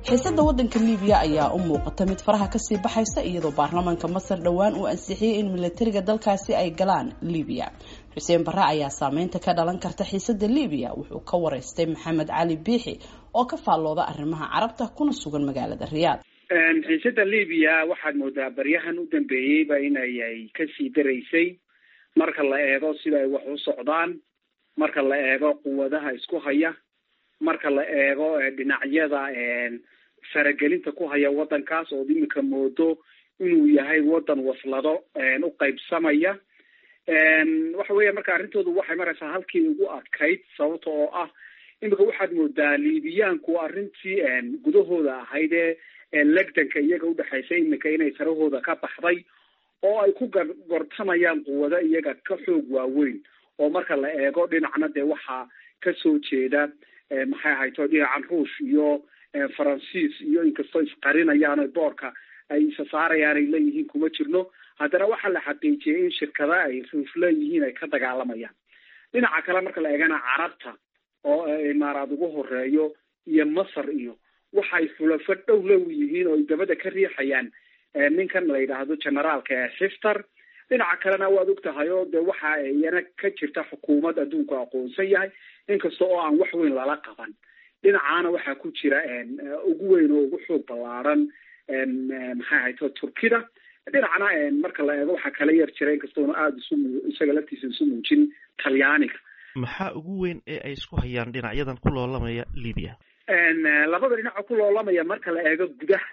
xiisada wadanka libiya ayaa u muuqata mid faraha kasii baxaysa iyadoo baarlamaanka masar dhowaan uu ansixiyey in milatariga dalkaasi ay galaan libiya xuseen barre ayaa saameynta ka dhalan karta xiisada libiya wuxuu ka wareystay maxamed cali biixi oo ka faallooda arrimaha carabta kuna sugan magaalada riyaad xiisada libiya waxaad moodaa baryahan u dambeeyeyba inay kasii daraysay marka la eego sida ay wax u socdaan marka la eego quwadaha isku haya marka la eego dhinacyada faragelinta ku haya wadankaas ood imika moodo inuu yahay wadan waslado u qaybsamaya waxa weya marka arrintoodu waxay maraysaa halkii ugu adkayd sababta oo ah imika waxaad moodaa libiyaanku arrintii gudahooda ahayd ee legdanka iyaga udhexaysa imika inay sarahooda ka baxday oo ay ku gortamayaan quwado iyaga ka xoog waaweyn oo marka la eego dhinacna dee waxaa kasoo jeeda maxay ahayto dhinacan ruush iyo faransiis iyo inkastoo isqarinayaan boorka ay isa saarayaan ay leeyihiin kuma jirno haddana waxaa la xaqiijiyay in shirkada ay ruush leeyihiin ay ka dagaalamayaan dhinaca kale marka la eegana carabta oo imaaraad ugu horeeyo iyo masar iyo waxay fulafo dhow low yihiin oo ay dabada ka riixayaan ninkan la yidhaahdo generaalka ee xiftar dhinaca kalena waad og tahay oo de waxa iyana ka jirta xukuumad adduunku aqoonsan yahay inkasta oo aan wax weyn lala qaban dhinacaana waxaa ku jira ugu weyn oo ugu xoog ballaaran maxay ahayto turkida dhinacna marka la eego waxaa kala yar jira inkastoona aada isu isaga laftiisa isu muujin talyaaniga maxaa ugu weyn ee ay isku hayaan dhinacyadan ku loolamaya libiya labada dhinaco ku loolamaya marka la eego gudaha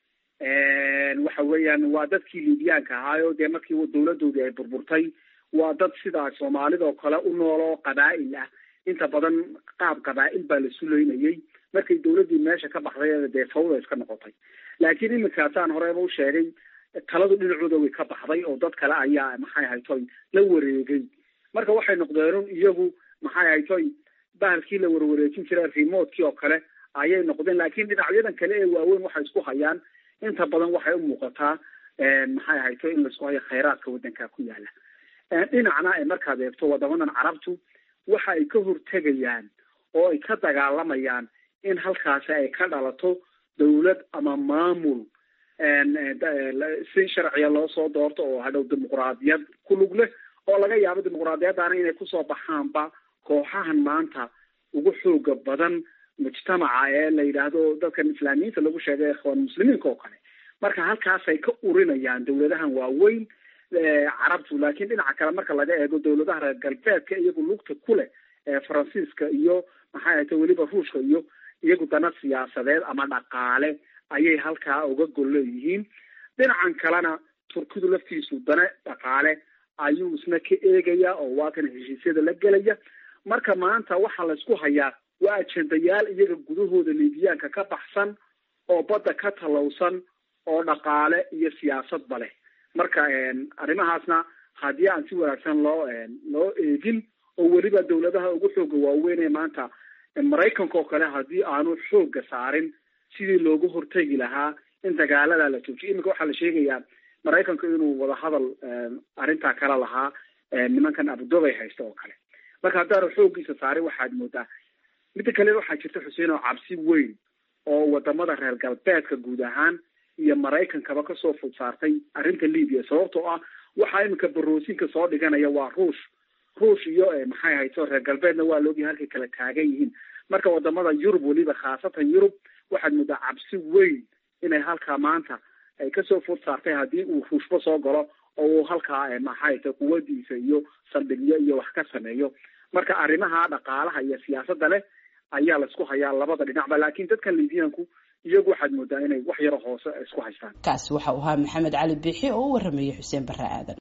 waxa weeyaan waa dadkii libiyaanka ahaayo dee markii dawladoodii ay burburtay waa dad sidaa soomaalida oo kale u nool oo qabaa'il ah inta badan qaab qabaa'il baa la sulaynayay markay dawladdii meesha ka baxday dee fawda iska noqotay laakiin iminkaasaan horeba u sheegay taladu dhinacooda way ka baxday oo dad kale ayaa maxay ahaytoy la wareegay marka waxay noqdeen iyagu maxay ahaytoy bahalkii la warwareejin jiray remotkii oo kale ayay noqdeen laakiin dhinacyadan kale ee waaweyn waxay isku hayaan inta badan waxay u muuqataa maxay ahayto in laisku hayo khayraadka waddanka ku yaala dhinacna markaad eegto wadamadan carabtu waxa ay ka hortegayaan oo ay ka dagaalamayaan in halkaasi ay ka dhalato dawlad ama maamul si sharciya loo soo doorto oo hadhow dimuqraadiyad ku lug leh oo laga yaabo dimuqraadiyaddaana inay kusoo baxaanba kooxahan maanta ugu xooga badan mujtamaca ee la yidhaahdo dadkan islaamiyiinta lagu sheegay ikhwaan muslimiinka oo kale marka halkaasay ka urinayaan dawladahan waaweyn carabtu laakiin dhinaca kale marka laga eego dawladaha reer galbeedka iyagu lugta ku leh faransiiska iyo maxay ahayta weliba ruushka iyo iyagu dana siyaasadeed ama dhaqaale ayay halkaa uga gol leeyihiin dhinacan kalena turkidu laftiisu dana dhaqaale ayuu isna ka eegaya oo waa kan heshiisyada la gelaya marka maanta waxaa laysku hayaa waa ajendayaal iyaga gudahooda libiyaanka ka baxsan oo badda ka talowsan oo dhaqaale iyo siyaasadba leh marka arrimahaasna haddii aan si wanaagsan loo loo eegin oo weliba dawladaha ugu xooga waaweyn ee maanta maraykanka oo kale haddii aanu xooga saarin sidii loogu hortegi lahaa in dagaalada la joojiyo iminka waxaa la sheegayaa maraykanka inuu wadahadal arrintaa kala lahaa nimankan abudobay haysta oo kale marka haddaanu xooggiisa saarin waxaad moodaa midda kale waxaa jirta xuseen oo cabsi weyn oo wadamada reer galbeedka guud ahaan iyo maraykankaba kasoo fud saartay arrinta libiya sababtoo ah waxaa iminka baroosinka soo dhiganaya waa ruush ruush iyo maxay hayto reer galbeedna waa laogyahay halkay kala taagan yihiin marka wadamada yurub weliba khaasatan yurub waxaad moodaa cabsi weyn inay halkaa maanta ay kasoo fud saartay haddii uu ruushba soo galo oo uu halkaa maxay hayto quwadiisa iyo saldhigyo iyo wax ka sameeyo marka arrimaha dhaqaalaha iyo siyaasadda leh ayaa laisku hayaa labada dhinacba laakiin dadkan libiyaanku iyagu waxaad moodaa inay wax yaro hoose isku haystaan kaasi waxa uu ahaa maxamed cali biixi oo u waramayay xuseen barre aadan